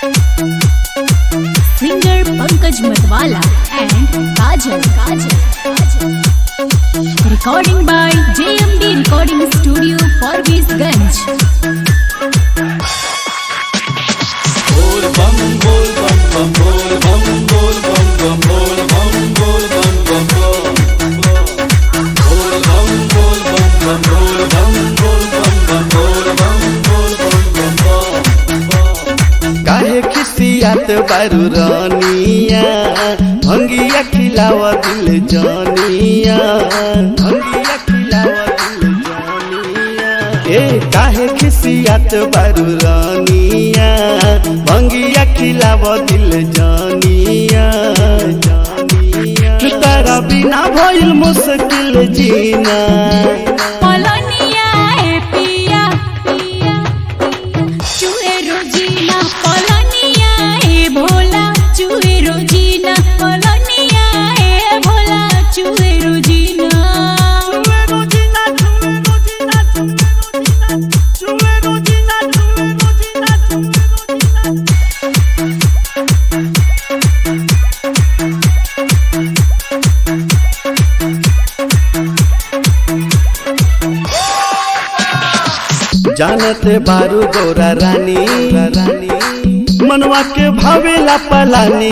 Singer Pankaj Matwala and Kajal. Kajal. Kajal. Recording by JMD Recording Studio, Parvezganj. बोल बम बोल बम बम बोल बम बोल बम बम बोल बम बोल बम बम बोल बम बोल बम बम बोल बम बोल बम बम बोल बम बोल बम बम काहे खिसियात बारू रानिया भंगिया खिलाव दिल जानिया भंगिया खिलाव दिल जानिया ए काहे खिसियात बारू रानिया भंगिया खिलाव दिल जानिया जानिया तारा बिना भइल मुश्किल जीना पलनिया ए पिया पिया चूहे रोजीना पलनिया ए भोला चूहे रोजीना पलनिया ए भोला चूहे रोजीना जानते बारू गोरा रानी रानी मनवा के भावेला पलानी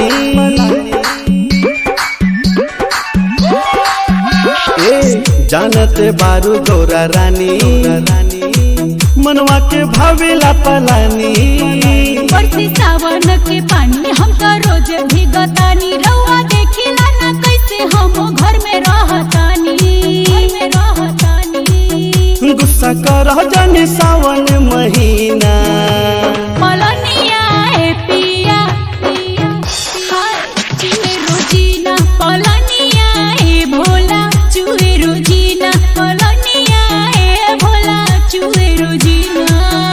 ए जानते बारू गोरा रानी रानी मनवा के भावेला पलानी बरसी सावन के पानी हम तो रोज भीगतानी रउआ देखिला ना कैसे हम घर में रहतानी घर में रहतानी गुस्सा कर जाने सावन महीना पलनिया ए पिया पिया हाय चूहे रोजीना पलनिया ए भोला चूहे रोजीना पलनिया ए भोला चूहे रोजीना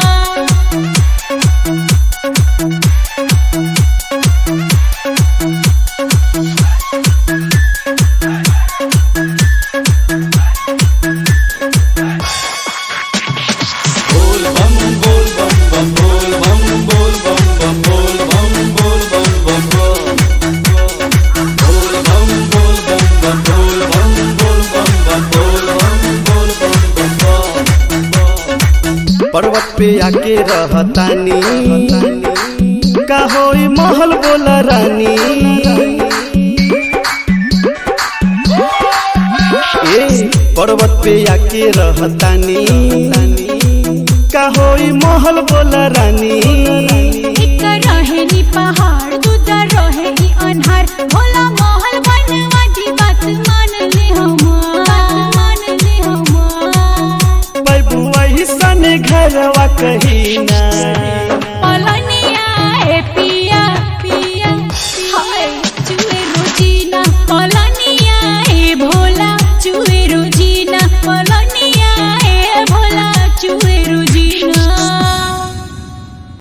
बोल बम बोल बम बम बोल बम बोल बम बम बोल बम बोल बम बम बोल बम बोल बम बम बोल बम बोल बम बम बोल बम बोल बम बम पर्वत पे आके रहतानी का होई महल बोला रानी ए पर्वत पे आके रहतानी का होई महल बोला रानी